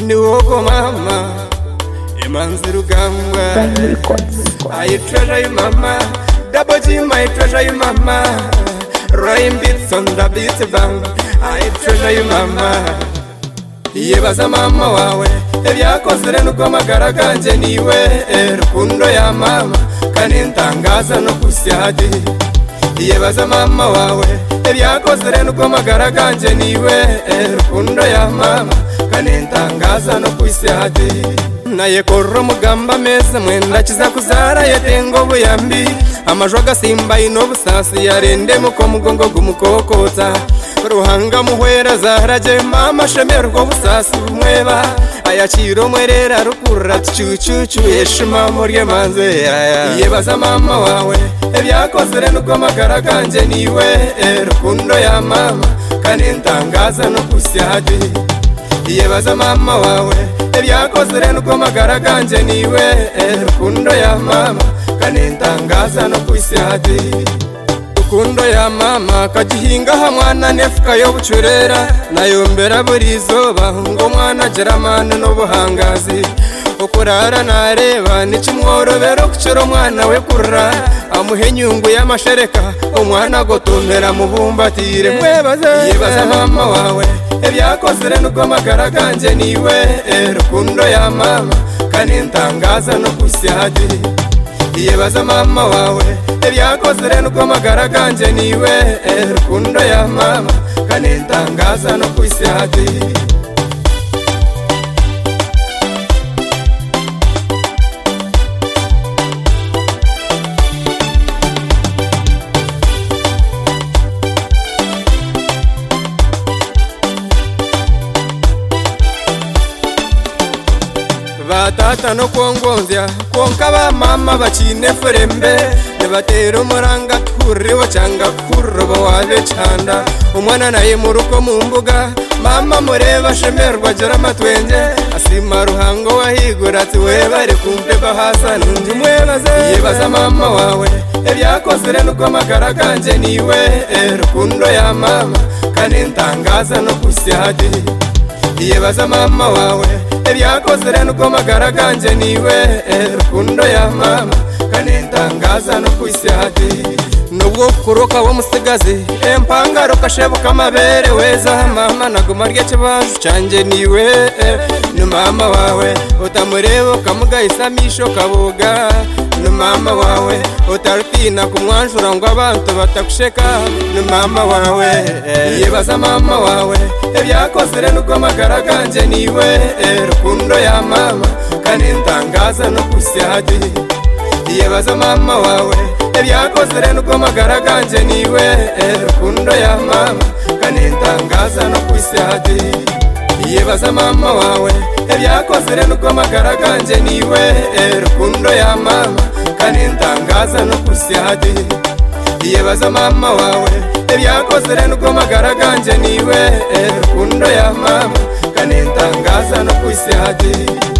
ndi wogo mama imanzi rugamba ayi treasure you mama double g my treasure you mama rain beats on the beat bang ayi treasure you mama yibaza mama wawe ebyakozere nuko amagara ganjye niwe eh, rukundo ya mama kandi ntangaza no kusyadi yibaza mama wawe ebyakozere nuko amagara ganjye niwe eh, rukundo ya mama kandi ntangaza no kusyadi naye korora mugamba meza mwenda kiza kuzara yetenga obuyambi amaju agasimba ino obusasi yarendemu k'omugongo gumukokota ruhanga muhwera zaharaje mama shemerwa obusasi bumweba ayakira omwerera rukurra ticucucu yeshima murye manze yaya yebaza mama wawe ebyakozere nuko amagara ganjye niwe eh, rukundo ya mama kandi ntangaza no kusyadi yebaza mama wawe ebyakozere nuko amagara ganjye niwe eh, rukundo ya mama kandi ntangaza no ku isi hati rukundo ya mama kagihingaho mwana n'efuka y'obucurera nayombera buri izooba ngo mwana agira amani n'obuhangazi okurara nareba nikimworobera okucura omwana we kurra amuhe enyungu y'amashereka omwana gotomera mubumbatire mwebaze yebaza mama wawe ebyakozere nuko amagara ganjye niwe eh, rukundo ya mama kandi ntangaza no kusyadi yebaza mama wawe ebyakozere nuko amagara ganjye niwe eh, rukundo ya mama kandi ntangaza no kusyadi batata nokwongonzya kwonka bamama bacine furembe nibatera omuranga kurriwo cyanga kurrobo wabe canda omwana naye muruko mu mbuga mama mureba shemerwa gira amatwenge asima ruhango wahigura ati we bari kumpe bahasa nundi mwebaze yibaza mama wawe ebyakozere nuko amagara ganjye niwe eh, rukundo ya mama kandi ntangaza no kusyadi yibaza mama wawe ebyakozere nuko amagara ganjye niwe eh, rukundo ya mama kandi ntangaza no ku isi hati nubwo kuroka w'umusigazi empangaro kashebuka amabere weza mama naguma rya kibanju cyanjye niwe eh, ni mama wawe utamureba ukamugayisamisha ukaboga ni mama wawe utarutina kumwanjura ngo abantu batagusheka ni mama wawe eh, yibaza mama wawe ebyakozere nuko amagara ganjye niwe eh, rukundo ya mama kandi ntangaza no kusyadi yebaza mama wawe ebyakozere nuko amagara ganjye niwe eh, rukundo ya mama kandi ntangaza no kusyadi yebaza mama wawe ebyakozere nuko amagara ganjye niwe eh, rukundo ya mama kandi ntangaza no kusyadi yebaza mama wawe ebyakozere nuko amagara ganjye niwe eh, rukundo ya mama kandi ntangaza no kusyadi